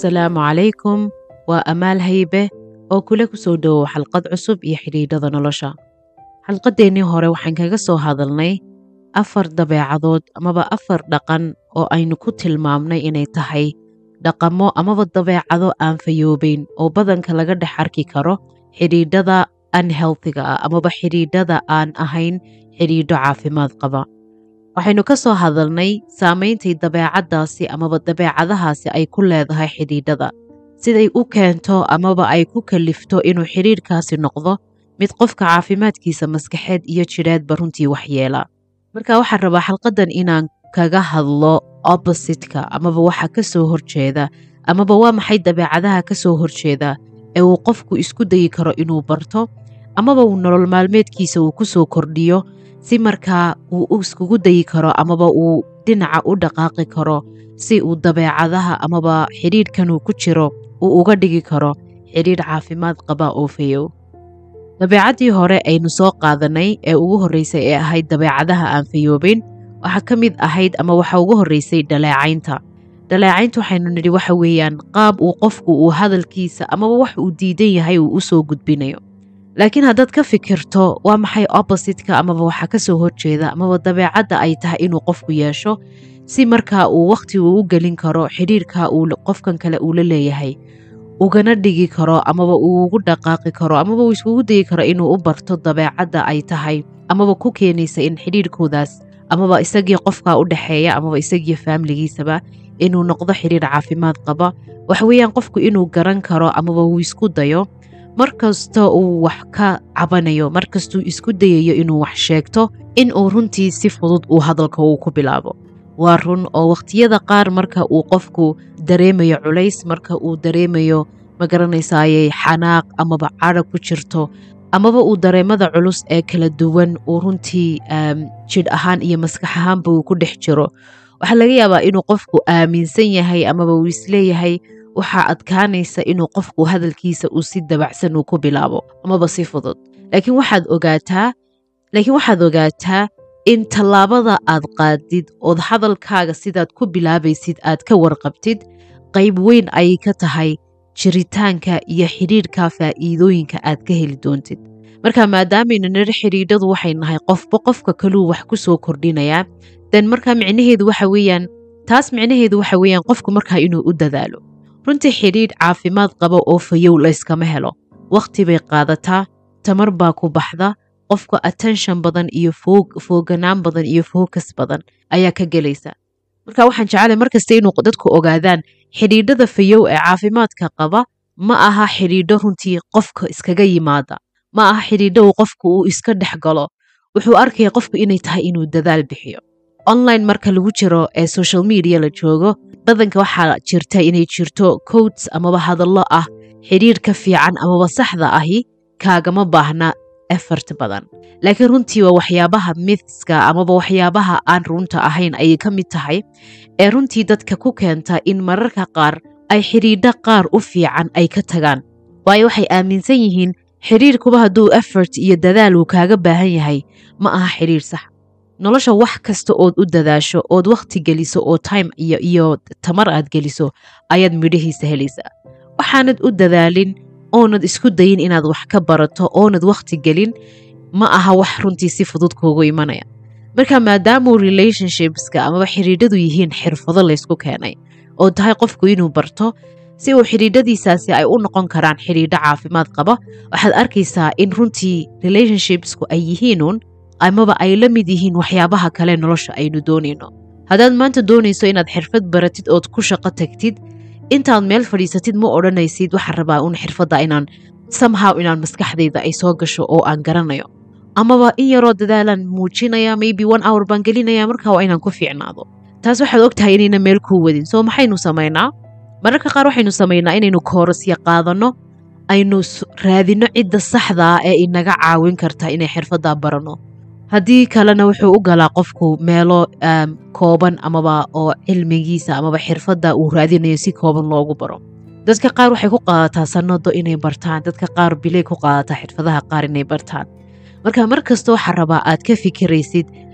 asalaamu calaykum waa amaal haybe oo kula ku soo dhowow xalqad cusub iyo xidhiidhada nolosha xalqadeennii hore waxaan kaga soo hadalnay afar dabeecadood amaba afar dhaqan oo aynu ku tilmaamnay inay tahay dhaqamo amaba dabeecado aan fayoobayn oo badanka laga dhex arki karo xidhiidhada unhealthiga ah amaba xidhiidhada aan ahayn xidhiidho caafimaad qaba waxaynu ka soo hadalnay saameyntay dabeecaddaasi amaba dabeecadahaasi ay ku leedahay xidhiidhada siday u keento amaba ay ku kalifto inuu xidhiidhkaasi noqdo mid qofka caafimaadkiisa maskaxeed iyo jidheedba runtii waxyeela marka waxaan rabaa xalqadan inaan kaga hadlo oppositka amaba waxa ka soo horjeeda amaba waa maxay dabeecadaha ka soo horjeeda ee uu qofku isku dayi karo inuu barto amaba uu nolol maalmeedkiisa uu ku soo kordhiyo si markaa uu iskugu dayi karo amaba uu dhinaca u dhaqaaqi karo si uu dabeecadaha amaba xidhiidhkanuu ku jiro uu uga dhigi karo xidhiidh caafimaad qaba oo fayow dabeecaddii hore aynu soo qaadanay ee ugu horreysay ee ahayd dabeecadaha aan fayoobayn waxaa ka mid ahayd ama waxa ugu horreysay dhaleecaynta dhaleecaynta waxaynu nidhi waxa weeyaan qaab uu qofku uu hadalkiisa amaba wax uu diidan yahay uu u soo gudbinayo laakiin haddaad ka fikirto waa maxay oppositka amaba waxa ka soo horjeeda amaba dabeecadda ay tahay inuu qofku yeesho si markaa uu wakhti uu u gelin karo xidhiidhka uu qofkan kale uu la leeyahay ugana dhigi karo amaba uu ugu dhaqaaqi karo amaba uu iskugu dayi karo inuu u barto dabeecadda ay tahay amaba ku keenaysa in xidhiidhkoodaas amaba isagii qofka u dhexeeya amaba isagii faamiligiisaba inuu noqdo xidhiidh caafimaad qaba waxa weeyaan qofku inuu garan karo amaba uu isku dayo mar kasta uu wax ka cabanayo mar kastuu isku dayayo inuu wax sheegto in uu runtii si fudud uu hadalka uu ku bilaabo waa run oo wakhtiyada qaar marka uu qofku dareemayo culays marka uu dareemayo magaranaysaayey xanaaq amaba cadha ku jirto amaba uu dareemada culus ee kala duwan uu runtii jidh ahaan iyo maskax ahaanba uu ku dhex jiro waxaa laga yaabaa inuu qofku aaminsan yahay amaba uu isleeyahay waxaa adkaanaysa inuu qofku hadalkiisa uu si dabacsan uu ku bilaabo amaba si fudud laakiin waxaad ogaataa laakiin waxaad ogaataa in tallaabada aad qaadid ood hadalkaaga sidaad ku bilaabaysid aad ka warqabtid qayb weyn ayay ka tahay jiritaanka iyo xidhiidhka faa'iidooyinka aad ka heli doontid marka maadaamaynu nidhi xidhiidhadu waxay nahay qofba qofka kaluu wax ku soo kordhinayaa den markaa micnaheedu waxa weeyaan taas micnaheedu waxa weeyaan qofku markaa inuu u dadaalo runtii xidhiidh caafimaad qaba oo fayow layskama helo wakhti bay qaadataa tamar baa ku baxda qofka attention badan iyo fooganaan badan iyo focus badan ayaa ka gelaysa marka waxaan jeclay markasta inuu dadku ogaadaan xidhiidhada fayow ee caafimaadka qaba ma aha xidhiidho runtii qofka iskaga yimaada ma aha xidhiidho uu qofku uu iska dhex galo wuxuu arkaya qofku inay tahay inuu dadaal bixiyo online marka lagu jiro ee social media la joogo badanka waxaa jirta inay jirto coats amaba hadallo ah xidhiidhka fiican amaba saxda ahi kaagama baahna effort badan laakiin runtii waa waxyaabaha mithska amaba waxyaabaha aan runta ahayn ayay ka mid tahay ee runtii dadka ku keenta in mararka qaar ay xidhiidho qaar u fiican ay ka tagaan waayo waxay aaminsan yihiin xidhiidhkuba hadduu effort iyo dadaal uu kaaga baahan yahay ma aha xidhiidh sax nolosha wax kasta ood u dadaasho ood wakhti geliso oo time iyo iyo tamar aad geliso ayaad midhahiisa helaysaa waxaanad u dadaalin oonad isku dayin inaad wax ka barato oonad wakhti gelin ma aha wax runtii si fudud kuugu imanaya marka maadaamuu relationshipska amaba xidhiidhadu yihiin xirfado laysku keenay oo tahay qofku inuu barto si uu xidhiidhadiisaasi ay u noqon karaan xidhiidho caafimaad qaba waxaad arkaysaa in runtii relationshipsku ay yihiinuun amaba ay la mid yihiin waxyaabaha kale nolosha aynu doonayno haddaad maanta doonayso inaad xirfad baratid ood ku shaqo tagtid intaad meel fadhiisatid ma odhanaysid waxaan rabaa un xirfadda inaan somehow inaan maskaxdayda ay soo gasho oo aan garanayo amaba in yaroo dadaalaan muujinaya maybe one hour baan gelinaya markaa waa inaan ku fiicnaado taas waxaad og tahay inayna meel kuu wadin soo maxaynu samaynaa mararka qaar waxaynu samaynaa inaynu koorasya qaadanno aynu raadinno cidda saxdaa ee inaga caawin karta inay xirfaddaa baranno haddii kalena wuxuu u galaa qofku meelo kooban amaba oo cilmigiisa amaba xirfadda uu raadinayo si kooban loogu baro dadka qaar waxay ku qaadataa sanado inay bartaan dadka qaar bilay ku qaadataa xirfadaha qaar inay bartaan marka mar kasta waxaa rabaa aad ka fikiraysid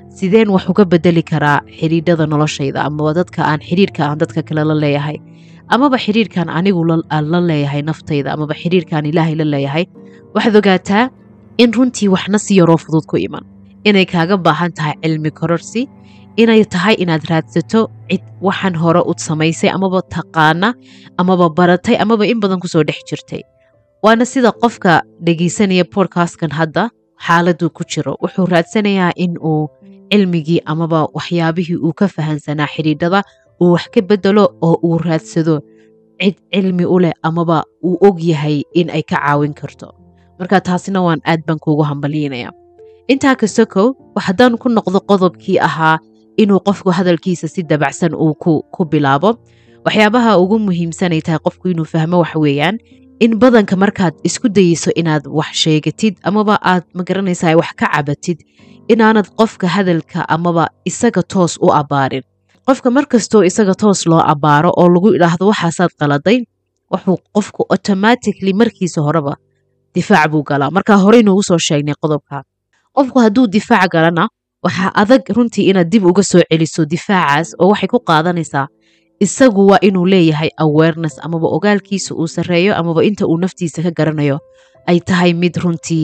sideen wax uga bedeli karaa xidhiidhada noloshayda amaba dadka aan xidhiirka aan dadka kale la leeyahay amaba xidhiirkan anigu aan la leeyahay naftayda amaba xidhiirkaan ilaahay la leeyahay waxaad ogaataa in runtii waxna si yaroo fudud ku iman inay kaaga baahan tahay cilmi kororsi inay tahay inaad raadsato cid waxaan hore u samaysay amaba taqaana amaba baratay amaba in badan kusoo dhex jirtay waana sida qofka dhegaysanaya bodkastkan hadda xaaladuu ku jiro wuxuu raadsanayaa in uu cilmigii amaba waxyaabihii uu ka fahansanaa xidhiidhada uu wax ka bedelo oo uu raadsado cid cilmi u leh amaba uu og yahay in ay ka caawin karto marka taasina waan aad baan kuugu hambalyiinaya intaa kasokow haddaan ku noqdo qodobkii ahaa inuu qofku hadalkiisa si dabacsan uu ku bilaabo waxyaabaha ugu muhiimsanay tahay qofku inuu fahmo waxa weeyaan in badanka markaad isku dayeyso inaad wax sheegatid amaba aad magaranaysaa wax ka cabatid inaanad qofka hadalka amaba isaga toos u abbaarin qofka markastoo isaga toos loo abbaaro oo lagu idhaahdo waxaasaad qaladay wuxuu qofku automatically markiisa horeba difaac buu galaa markaa horey noogu soo sheegnay qodobka qofku hadduu difaac galana waxaa adag runtii inaad dib uga soo celiso difaacaas oo waxay ku qaadanaysaa isagu waa inuu leeyahay awareness amaba ogaalkiisa uu sarreeyo amaba inta uu naftiisa ka garanayo ay tahay mid runtii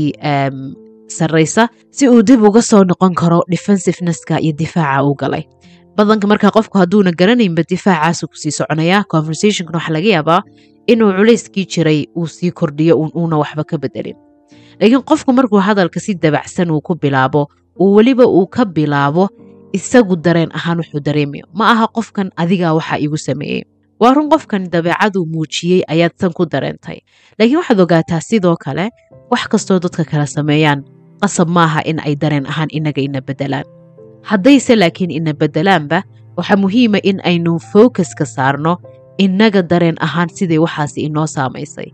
sarraysa si uu dib uga soo noqon karo defensivenesska iyo difaaca uu galay badanka markaa qofku hadduuna garanaynba difaacaasu kusii soconaya conversationkan waxaa laga yaabaa inuu culayskii jiray uu sii kordhiyo uuna waxba ka bedelin laakiin qofku markuu hadalka si dabacsan uu ku bilaabo uu weliba uu ka bilaabo isagu dareen ahaan wuxuu dareemayo ma aha qofkan adigaa waxaa igu sameeyey waa run qofkan dabeecaduu muujiyey ayaad san ku dareentay laakiin waxaad ogaataa sidoo kale wax kastoo dadka kala sameeyaan qasab maaha in ay dareen ahaan inaga ina bedelaan haddayse laakiin ina bedelaanba waxaa muhiima in aynu focuska saarno innaga dareen ahaan siday waxaasi inoo saamaysay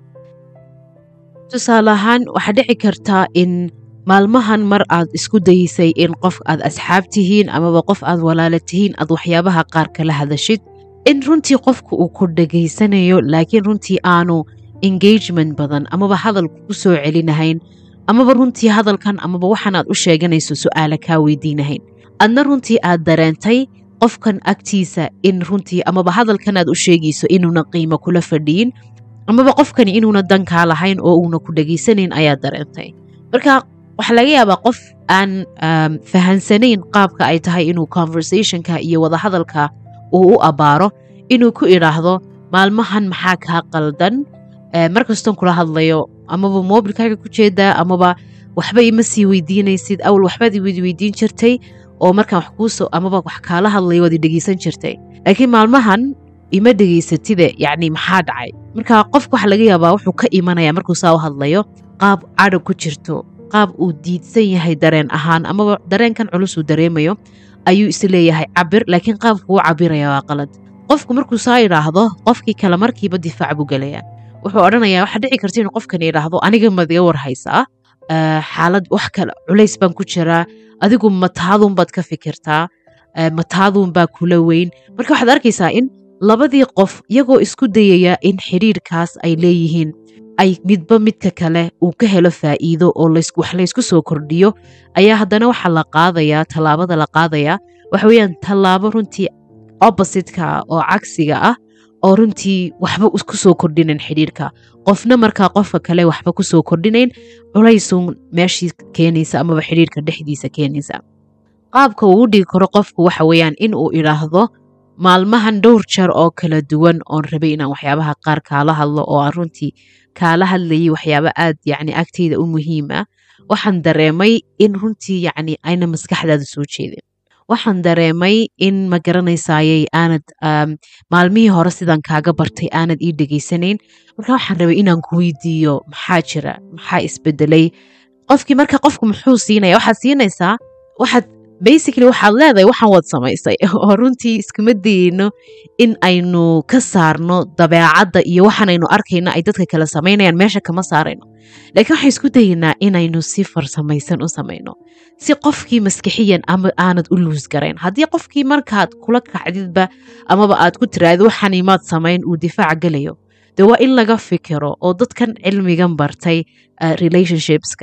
tusaale ahaan waxaa dhici kartaa in maalmahan mar aad isku daysay in qof aad asxaab tihiin amaba qof aad walaala tihiin aad waxyaabaha qaar kala hadashid in runtii qofku uu ku dhegaysanayo laakiin runtii aanu engagement badan amaba hadal ku soo celinahayn amaba runtii hadalkan amaba waxaan aad u sheeganayso su'aala kaa weydiinahayn adna runtii aad dareentay qofkan agtiisa in runtii amaba hadalkan aad u sheegayso inuuna qiimo kula fadhiyin amaba qofkani inuuna dankaa lahayn oo uuna ku dhegaysanayn ayaad dareentay marka waxaa laga yaabaa qof aan fahansanayn qaabka ay tahay inuu conversationka iyo wadahadalka uu u abbaaro inuu ku idhaahdo maalmahan maxaa kaa qaldan markastoon kula hadlayo amaba mobilkaaga ku jeedaa amaba waxba ima sii weydiinaysid awal waxbaad weydiin jirtay oo markaan wax kuusoo amaba wax kaala hadlayo waad i dhegeysan jirtay laakiin maalmahan ima dhegeysatide yacni maxaa dhacay marka qofka waxaa laga yaabaa wuxuu ka imanaya markuu saa u hadlayo qaab cadho ku jirto qaab uu diidsan yahay dareen ahaan amaba dareenkan culus uu dareemayo ayuu is leeyahay cabir laakiin qaabku u cabiraya waa qalad qofku markuu saa idhaahdo qofkii kale markiiba difaac buu gelayaa wuxuu odhanayaa waxaa dhici karta inuu qofkan idhaahdo aniga madiga war haysaa xaalad wax kale culays baan ku jiraa adigu mataadunbaad ka fikirtaa mataadunbaa kula weyn marka waxaad arkaysaa in labadii qof iyagoo isku dayaya in xidhiirkaas ay leeyihiin ay midba midka kale uu ka helo faa'iido oo wax laysku soo kordhiyo ayaa haddana waxaa la qaadayaa tallaabada la qaadayaa waxa weeyaan tallaabo runtii oppositka oo cagsiga ah oo runtii waxba ku soo kordhinayn xidhiirka qofna markaa qofka kale waxba ku soo kordhinayn culaysuun meeshii keenaysa amaba xidhiirka dhexdiisa keenaysa qaabka uu u dhigi karo qofku waxa weeyaan in uu idhaahdo maalmahan dhowr jeer oo kala duwan oon rabay inaan waxyaabaha qaar kaala hadlo oo aan runtii kaala hadlayay waxyaaba aad yacni agtayda u muhiima waxaan dareemay in runtii yacni ayna maskaxdaada soo jeedin waxaan dareemay in ma garanaysayay aanad maalmihii hore sidaan kaaga bartay aanad ii dhegaysanayn marka waxaan rabay inaan ku weydiiyo maxaa jira maxaa isbedelay qofkii marka qofku muxuu siinaya waxaad siinaysaa waxaad basically waxaad leedahay waxaan wad samaysay oo runtii iskuma dayeyno in aynu ka saarno dabeecadda iyo waxaanaynu arkayno ay dadka kale samaynayaan meesha kama saarayno laakiin waxaan isku dayeynaa inaynu si farsamaysan u samayno si qofkii maskixiyan ama aanad u luus garayn haddii qofkii markaad kula kacdidba amaba aad ku tiraahdo waxaan imaad samayn uu difaac gelayo dee waa in laga fikiro oo dadkan cilmigan bartay relationshipska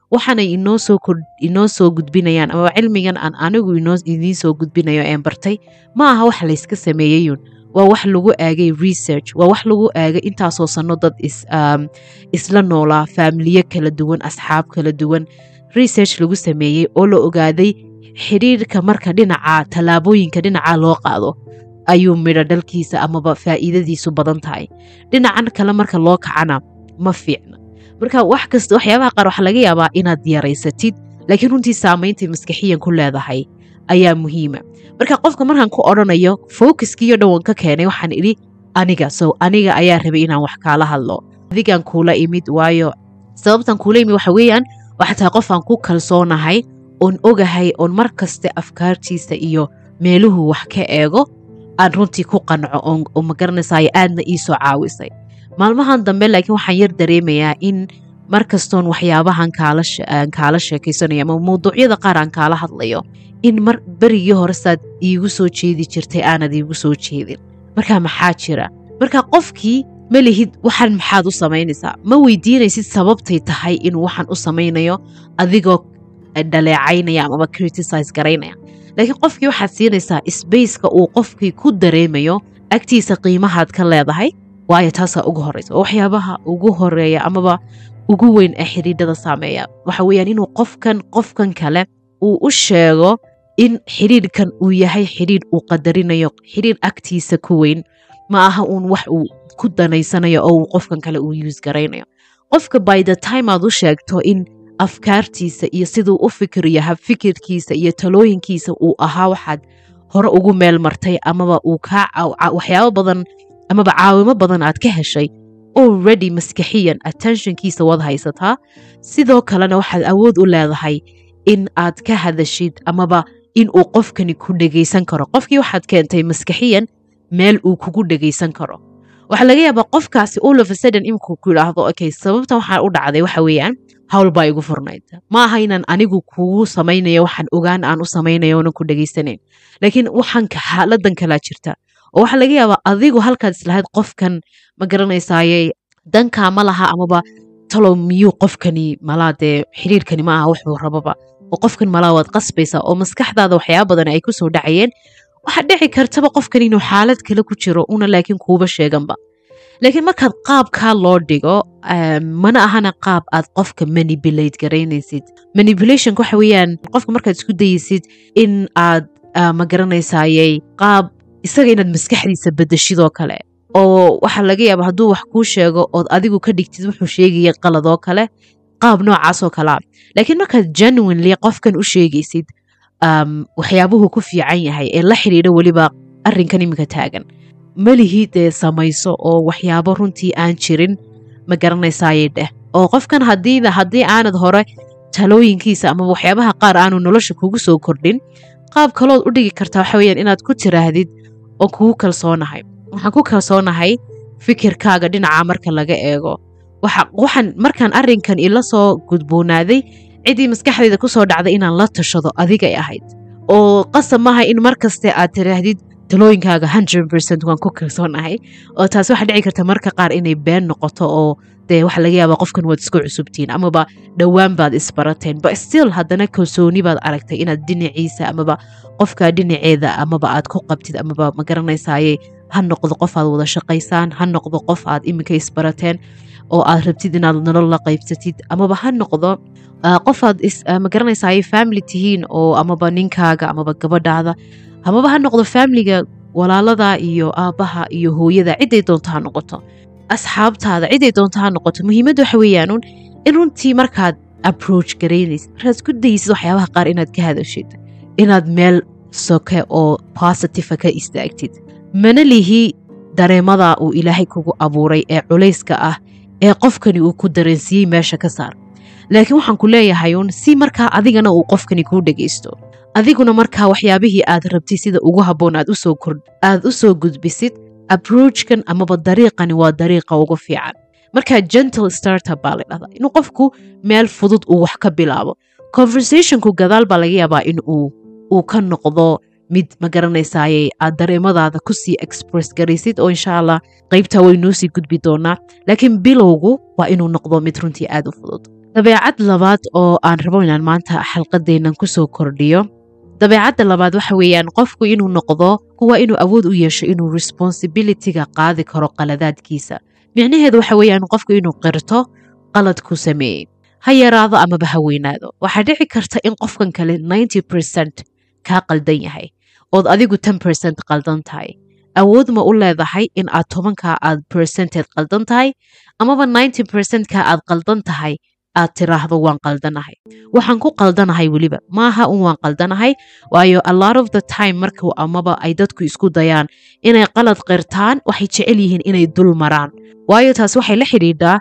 waxaanay inoo soo inoo soo gudbinayaan amaba cilmigan aan anigu inoo idiin soo gudbinayo een bartay ma aha wax layska sameeyeyun waa wax lagu aagay research waa wax lagu aagay intaasoo sanno dad is, um, isla noolaa faamiliyo kala duwan asxaab kala duwan research lagu sameeyey oo la ogaaday xidhiirka marka dhinaca tallaabooyinka dhinaca loo qaado ayuu midho dhalkiisa amaba faa'iidadiisu badan tahay dhinacan kale marka loo kacana ma fiicna marka wax kasta waxyaabaha qaar waxaa laga yaabaa inaad yaraysatid laakiin runtii saameyntay maskaxiyan ku leedahay ayaa muhiima marka qofka markaan ku odhanayo focuskiiyo dhowan ka keenay waxaan idhi aniga so aniga ayaa rabay inaan wax kaala hadlo adigaan kuula imid waayo sababtan kuula imid waxa weeyaan waxa tahay qof aan ku kalsoonahay oon ogahay oon mar kaste afkaartiisa iyo meeluhu wax ka eego aan runtii ku qanco oo magaranaysaay aadna ii soo caawisay maalmahan dambe laakiin waxaan yar dareemayaa in mar kastoon waxyaabahan kaala sheekaysanayo ama mawduucyada qaar aan kaala hadlayo in mar berigii hore saad iigu soo jeedi jirtay aanad iigu soo jeedin marka maxaa jira marka qofkii ma lihid waxaan maxaad u samaynaysaa ma weydiinaysid sababtay tahay inuu waxaan u samaynayo adigoo dhaleecaynaya amaba criticise garaynaya laakiin qofkii waxaad siinaysaa sbaceka uu qofkii ku dareemayo agtiisa qiimahaad ka leedahay waayo taasaa ugu horeysa oo waxyaabaha ugu horeeya amaba ugu weyn ee xidhiidhada saameeya waxa weeyaan inuu qofkan qofkan kale uu u sheego in xidhiidhkan uu yahay xidhiidh uu qadarinayo xidhiidh agtiisa ku weyn ma aha uun wax uu ku danaysanayo oo uu qofkan kale uu yuus garaynayo qofka by the time aad u sheegto in afkaartiisa iyo siduu u fikiriyo habfikirkiisa iyo talooyinkiisa uu ahaa waxaad hore ugu meel martay amaba uu kaa waxyaabo badan amaba caawimo badan aad ka heshay already maskaxiyan attentionkiisa waad haysataa sidoo kalena waxaad awood u leedahay in aad ka hadashid amaba in uu qofkani ku dhegaysan karo qofkii waxaad keentay maskaxiyan meel uu kugu dhegaysan karo waxaa laga yaabaa qofkaasi olofasudden iminku ku idhaahdo okay sababtan waxaa u dhacday waxa weeyaan hawl baa igu furnayd ma aha inaan anigu kugu samaynayo waxaan ogaan aan u samaynayo oonan ku dhegaysanayn laakiin waxaan xaaladan kalaa jirta oo waxaa laga yaabaa adigu halkaad islahayd qofkan ma garanaysaaye dankaa ma laha amaba talow miyuu qofkani malaa dee xidhiirkani ma aha wuxuu rababa oo qofkan malaa waad qasbaysaa oo maskaxdaada waxyaaba badan ay ku soo dhacayeen waxaa dhici kartaba qofkan inuu xaalad kale ku jiro una laakiin kuuba sheeganba laakiin markaad qaabkaa loo dhigo mana ahana qaab aad qofka manipulate garaynaysid manipulationka waxa weeyaan qofka markaad isku dayaysid in aad ma garanaysayey qaab isaga inaad maskaxdiisa bedeshidoo kale oo waxaa laga yaaba hadduu wax kuu sheego ood adigu ka dhigtid wuxuu sheegaya qaladoo kale qaab noocaasoo kalea laakiin markaad genuinely qofkan u sheegaysid waxyaabuhu ku fiican yahay ee la xidhiidha weliba arrinkan iminka taagan melihii dee samayso oo waxyaabo runtii aan jirin ma garanaysaaye dheh oo qofkan hadiida haddii aanad hore talooyinkiisa ama waxyaabaha qaar aanu nolosha kugu soo kordhin qaab kalood u dhigi kartaa waxa weyaan inaad ku tiraahdid oo kugu kalsoonahay waxaan ku kalsoonahay fikirkaaga dhinaca marka laga eego waxaan markaan arrinkan ila soo gudboonaaday ciddii maskaxdayda ku soo dhacday inaan la tashado adigay ahayd oo qasab maaha in mar kaste aad tiraahdid talooyinkaaga hundred percent waan ku kalsoonahay oo taasi waxaa dhici karta marka qaar inay been noqoto oo dee waxa laga yaabaa qofkan waad isku cusubtiin amaba dhowaan baad isbarateen but still haddana kalsooni baad aragtay inaad dhinaciisa amaba qofka dhinaceeda amaba aad ku qabtid amaba ma garanaysaaye ha noqdo qof aad wada shaqaysaan ha noqdo qof aad iminka isbarateen oo aad rabtid inaad nolol la qaybsatid amaba ha noqdo qof aad ma garanaysaay family tihiin oo amaba ninkaaga amaba gabadhaada amaba ha noqdo faamiliga walaalada iyo aabbaha iyo hooyada ciday doonto ha noqoto asxaabtaada ciday doonto ha noqoto muhiimadda waxa weeyaanuun in runtii markaad approach garaynaysid markaad isku daysid waxyaabaha qaar inaad ka hadashid inaad meel soke oo positiva ka istaagtid mana lihi dareemada uu ilaahay kugu abuuray ee culayska ah ee qofkani uu ku dareensiiyey meesha ka saar laakiin waxaan ku leeyahay uun si markaa adigana uu qofkani kuu dhegaysto adiguna markaa waxyaabihii aad rabtid sida ugu habboon aad u soo gudbisid aproachkan amaba dariiqani waa dariiqa ugu fiican markaa gentle startup baa la dhahdaa inuu qofku meel fudud uu wax ka bilaabo conversationku gadaal baa laga yaabaa in uu ka noqdo mid ma garanaysaaye aad dareemadaada kusii express garaysid oo insha allah qaybtaa way noo sii gudbi doonaa laakiin bilowgu waa inuu noqdo mid runtii aad u fudud dabeecad labaad oo aan rabo inaan maanta xalqadeennan kusoo kordhiyo dabeecadda labaad waxa weeyaan qofku inuu noqdo kuwa inuu awood u yeesho inuu responsibilityga qaadi karo qaladaadkiisa micnaheedu waxa weeyaan qofku inuu qirto qaladku sameeyey ha yaraado amaba ha weynaado waxaa dhici karta in qofkan kale ninety percent kaa qaldan yahay ood adigu ten percent qaldan tahay awood ma u leedahay in aad tobankaa aad percented qaldan tahay amaba ninety percentkaa aad qaldan tahay aad tiraahdo waan qaldanahay waxaan ku qaldanahay weliba maaha un waan qaldanahay waayo a lot of the time marka amaba ay dadku isku dayaan inay qalad qirtaan waxay jecel yihiin inay dul maraan waayo taas waxay la xidhiidhaa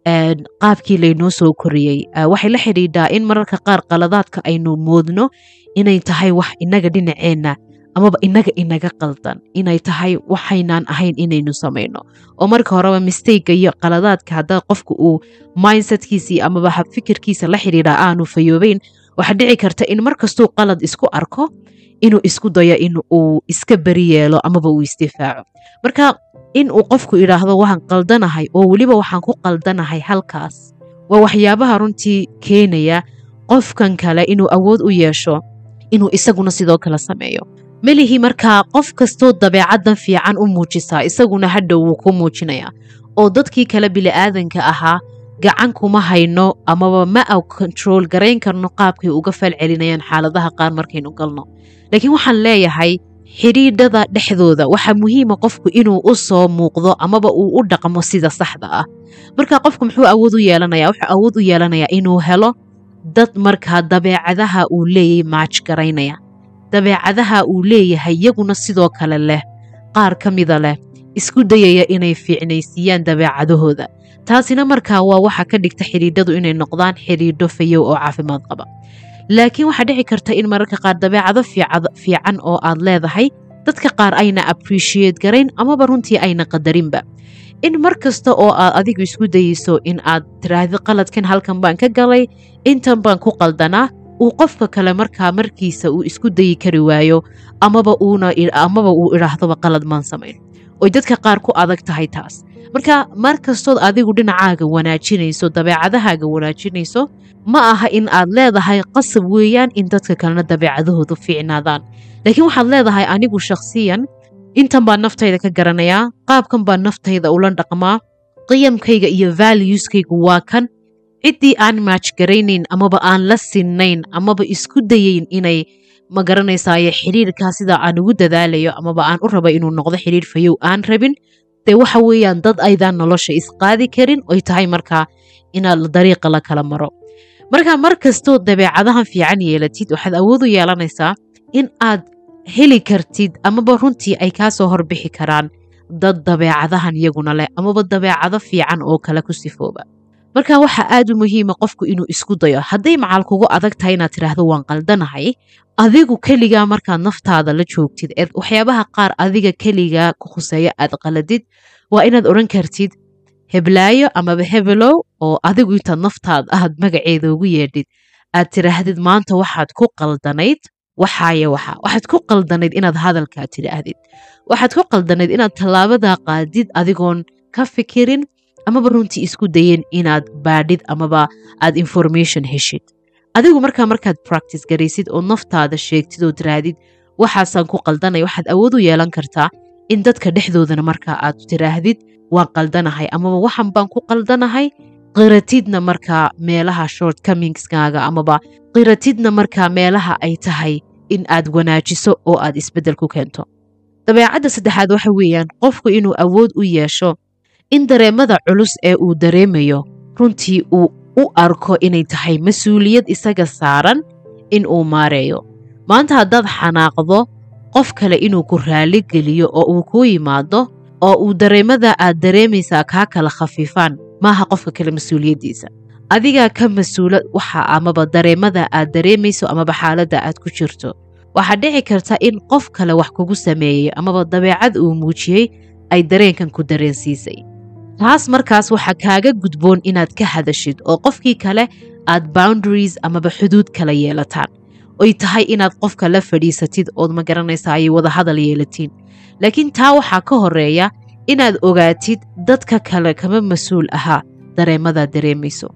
qaabkii laynoo soo koriyey waxay la xidhiidhaa in mararka qaar qaladaadka aynu moodno inay tahay wax inaga dhinaceenna amaba inaga inaga qaldan inay tahay waxaynaan ahayn inaynu samayno oo marka horeba mistayga iyo qaladaadka haddaa qofka uu mindsetkiisii amaba habfikirkiisa la xidhiidha aanu fayoobeyn waxaa dhici karta in markastuu qalad isku arko inuu isku dayo in uu iska beri yeelo amaba uu isdifaaco marka in uu qofku idhaahdo waxaan qaldanahay oo weliba waxaan ku qaldanahay halkaas waa waxyaabaha runtii keenaya qofkan kale inuu awood u yeesho inuu isaguna sidoo kale sameeyo melihii markaa qof kastoo dabeecaddan fiican u muujisaa isaguna hadhow wuu ku muujinayaa oo dadkii kale bili'aadanka ahaa gacan kuma hayno amaba ma a kontarool garayn karno qaabkay uga fal celinayaan xaaladaha qaar markaynu galno laakiin waxaan leeyahay xidhiidhada dhexdooda waxaa muhiima qofku inuu u soo muuqdo amaba uu u dhaqmo sida saxda ah marka qofku muxuu awood u yeelanaya wuxuu awood u yeelanayaa inuu helo dad markaa dabeecadaha uu leeyay maaj garaynaya dabeecadaha uu leeyahay yaguna sidoo kale leh qaar ka mida leh isku dayaya inay fiicnaysiiyaan dabeecadahooda taasina markaa waa waxa ka dhigta xidhiidhadu inay noqdaan xidhiidho fayow oo caafimaad qaba laakiin waxaa dhici karta in mararka qaar dabeecado fiican oo aad leedahay dadka qaar ayna appreciate garayn amaba runtii ayna qadarinba in mar kasta oo aad adigu isku dayeyso in aad tiraahdo qaladkan halkan baan ka galay intan baan ku qaldanaa uu qofka kale markaa markiisa uu isku dayi kari waayo amaba uunamaba uu idhaahdoba qalad maan samayn oy dadka qaar ku adag tahay taas marka mar kastood adigu dhinacaaga wanaajinayso dabeecadahaaga wanaajinayso ma aha in aad leedahay qasab weeyaan in dadka kalena dabeecadahoodu fiicnaadaan laakiin waxaad leedahay anigu shakhsiyan intan baan naftayda ka garanayaa qaabkan baan naftayda ula dhaqmaa qiyamkayga iyo valueskaygu waa kan ciddii aan maaj garaynayn amaba aan la sinnayn amaba isku dayeyn inay ma garanaysaaye xidhiirkaa sida aan ugu dadaalayo amaba aan u raba inuu noqdo xidhiir fayow aan rabin dee waxa weeyaan dad aydaan nolosha isqaadi karin oy tahay markaa inaad dariiqa la kala maro marka mar kastoo dabeecadahan fiican yeelatid waxaad awood u yeelanaysaa in aad heli kartid amaba runtii ay kaa soo horbixi karaan dad dabeecadahan iyaguna leh amaba dabeecado fiican oo kale ku sifooba marka waxaa aad u muhiima qofku inuu isku dayo hadday macaal kugu adag tahay inaad tidhaahdo waan qaldanahay adigu keligaa markaad naftaada la joogtid eed waxyaabaha qaar adiga keligaa ku khuseeya aad qaladid waa inaad odhan kartid heblaayo amaba hebelow oo adigu intaad naftaada aad magaceeda ugu yeedhid aad tidhaahdid maanta waxaad ku qaldanayd waxaaye waxa waxaad ku qaldanayd inaad hadalkaa tidhaahdid waxaad ku qaldanayd inaad tallaabadaa qaadid adigoon ka fikirin amaba runtii isku dayen inaad baadhid amaba aad information heshid adigu markaa markaad practice garaysid oo naftaada sheegtid oo tirahdid waxaasaan ku qaldanay waxaad awood u yeelan kartaa in dadka dhexdoodana markaa aad tiraahdid waan qaldanahay amaba waxan baan ku qaldanahay qiratidna markaa meelaha shortcomingskaaga amaba qiratidna markaa meelaha ay tahay in aad wanaajiso oo aad isbeddel ku keento dabeecadda saddexaad waxa weeyaan qofku inuu awood u yeesho in dareemada culus ee uu dareemayo runtii uu u arko inay tahay mas-uuliyad isaga saaran in uu maareeyo maanta haddaad xanaaqdo qof kale inuu ku raali geliyo oo uu kuu yimaado oo uu dareemada aad dareemaysaa kaa kala khafiifaan maaha qofka kale mas-uuliyaddiisa adigaa ka mas-uula waxa amaba dareemada aad dareemayso amaba xaaladda aad ku jirto waxaa dhici karta in qof kale wax kugu sameeyey amaba dabeecad uu muujiyey ay dareenkan ku dareensiisay taas markaas waxaa kaaga gudboon inaad ka hadashid oo qofkii kale aad boundaries amaba xuduud kala yeelataan oy tahay inaad qofka la fadhiisatid ood ma garanaysa ay wada hadal yeelatiin laakiin taa waxaa ka horeeya inaad ogaatid dadka kale kama mas-uul ahaa dareemadaa dareemayso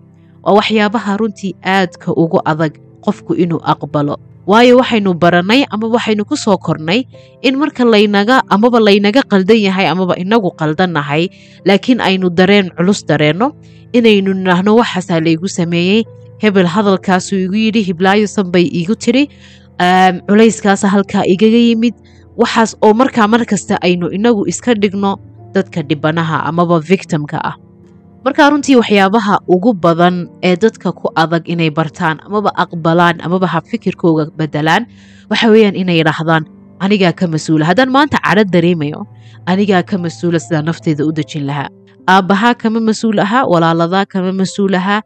waa waxyaabaha runtii aadka ugu adag qofku inuu aqbalo waayo waxaynu barannay ama waxaynu ku soo kornay in marka laynaga amaba laynaga qaldan yahay amaba inagu qaldannahay laakiin aynu dareen culus dareenno inaynu nidhaahno waxaasaa laygu sameeyey hebel hadalkaasuu igu yidhi hiblaayosan bay iigu tiri culayskaasa halkaa igaga yimid waxaas oo markaa mar kasta aynu inagu iska dhigno dadka dhibanaha amaba victimka ah markaa runtii waxyaabaha ugu badan ee dadka ku adag inay bartaan amaba aqbalaan amaba habfikirkooga bedelaan waxa weeyaan inay yidhaahdaan anigaa ka mas-uula haddaan maanta cadho dareemayo anigaa ka mas-uula sidaa nafteeda u dejin lahaa aabbahaa kama mas-uul ahaa walaaladaa kama mas-uul ahaa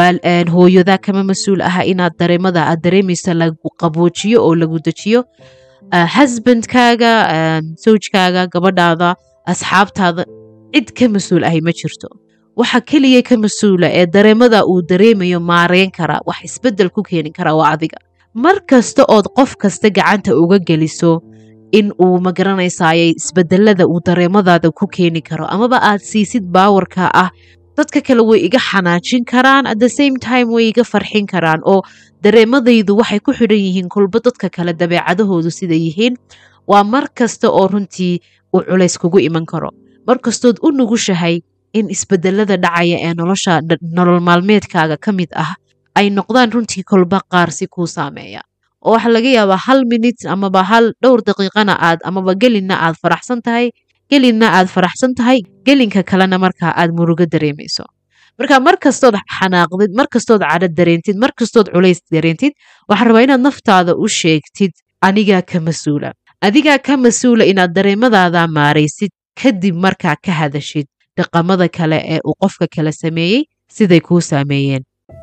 hooyadaa kama mas-uul ahaa inaad dareemada aad dareemaysa lagu qaboojiyo oo lagu dejiyo hasbandkaaga sawjkaaga gabadhaada asxaabtaada cid ka mas-uul ahay ma jirto waxa keliya ka mas-uula ee dareemada uu dareemayo maareyn karaa wax isbeddel ku keeni karaa waa adiga mar kasta ood qof kasta gacanta uga geliso in uu magaranaysaayay isbedelada uu dareemadaada ku keeni karo amaba aad siisid baawarka ah dadka kale way iga xanaajin karaan at the same time way iga farxin karaan oo dareemadaydu waxay ku xidhan yihiin kulba dadka kale dabeecadahoodu sida yihiin waa mar kasta oo runtii uu culays kugu iman karo mar kastood u nugushahay in isbedelada dhacaya ee nolosha nolol maalmeedkaaga ka mid ah ay noqdaan runtii kolba qaar si kuu saameeya oo waxaa laga yaabaa hal minit amaba hal dhowr daqiiqana aad amaba gelinna aad faraxsan tahay gelinna aad faraxsan tahay gelinka kalena markaa aad murugo dareemayso marka mar kastood xanaaqdid mar kastood cadho dareentid mar kastood culays dareentid waxaa rabaa inaad naftaada u sheegtid anigaa ka mas-uula adigaa ka mas-uula inaad dareemadaada maaraysid kadib markaa ka hadashid dhaqamada kale ee uu qofka kale sameeyey siday kuu saameeyeen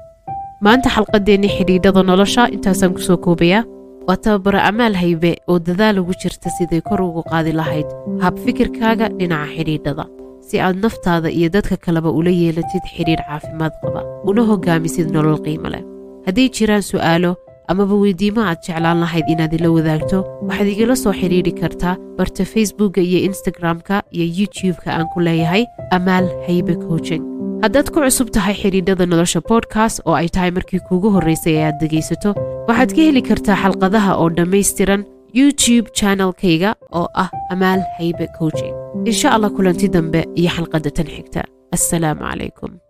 maanta xalqadeennii xidhiidhada nolosha intaasaan kusoo koobayaa waa tababaro amaal haybe oo dadaal ugu jirta siday kor ugu qaadi lahayd hab fikirkaaga dhinaca xidhiidhada si aad naftaada iyo dadka kaleba ula yeelatid xidhiidh caafimaad qaba una hogaamisid nolol qiimo leh hadday jiraan su'aalo amaba weydiimo aad jeclaan lahayd inaad ila wadaagto waxaad igala soo xidhiidhi kartaa barta facebookka iyo instagram-ka iyo youtube-ka aan ku leeyahay amaal haybe coaching haddaad ku cusub tahay xidhiidhada nolosha bodkast oo ay tahay markii kuugu horraysay ee aad dhegaysato waxaad ka heli kartaa xalqadaha oo dhammaystiran youtube channelkayga oo ah amaal haybe coaching insha allah kulanti dambe iyo xalqadda tan xigta assalaamu calaykum